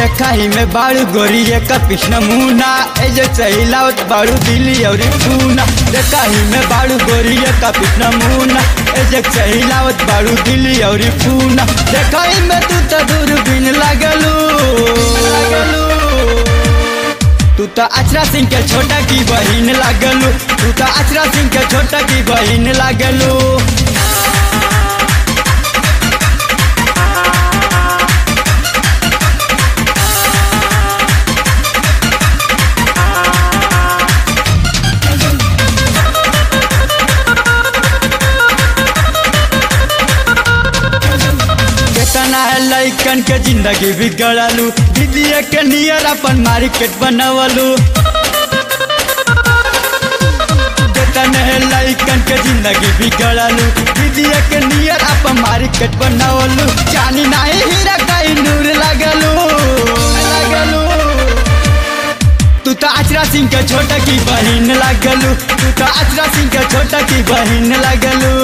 देखाई में बाड़ू गोरी का कृष्ण मुना एजे चहिलावत बाड़ू दिल्ली और पूना देखाई में बाड़ू गोरी का कृष्ण मुना एजे चहिलावत बाड़ू दिल्ली और पूना देखाई में तू तो दूरबीन लगलू लगलू तू तो अचरा सिंह के छोटा की बहिन लागलू तू तो अचरा सिंह के छोटा की बहिन लागलू केतना है लइकन के जिंदगी बिगड़लू दीदिया के नियर अपन मार्केट बनवलू केतना है लइकन के जिंदगी बिगड़लू दीदिया के नियर अपन मार्केट बनवलू जानी नहीं हीरा कई नूर लगलू लगलू तू तो अचरा सिंह के छोटा की बहिन लगलू तू तो अचरा सिंह के छोटा की बहिन लगलू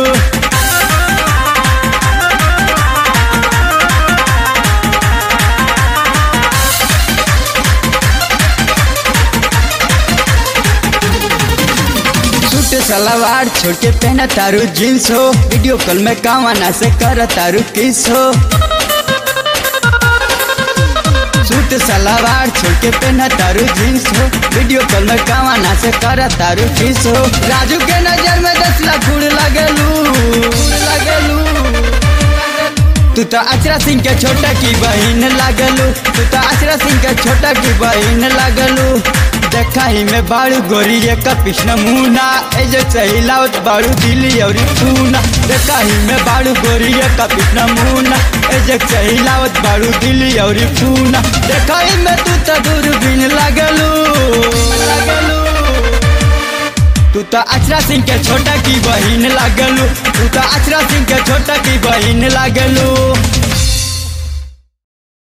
सूट सलवार छोड़ के पहना तारू जींस हो वीडियो कॉल में कावाना से कर तारू किस हो सूट सलवार छोड़ के पहना तारू जींस हो वीडियो कॉल में कावाना से कर तारू किस हो राजू के नजर में दस लाख फूल लगलू लगलू तू तो अचरा सिंह के छोटा की बहिन लगलू तू तो अचरा सिंह के छोटा की बहिन लगलू देखाई में बाड़ू गोरी का कृष्ण मुना एजे चहिलावत बाड़ू दिल्ली और पूना देखाई में बाड़ू गोरी का कृष्ण मुना एजे चहिलावत बाड़ू दिल्ली और पूना देखाई में तू तो दूरबीन लगलू लगलू तू तो अचरा सिंह के छोटा की बहिन लगलू तू तो अचरा सिंह के छोटा की बहिन लगलू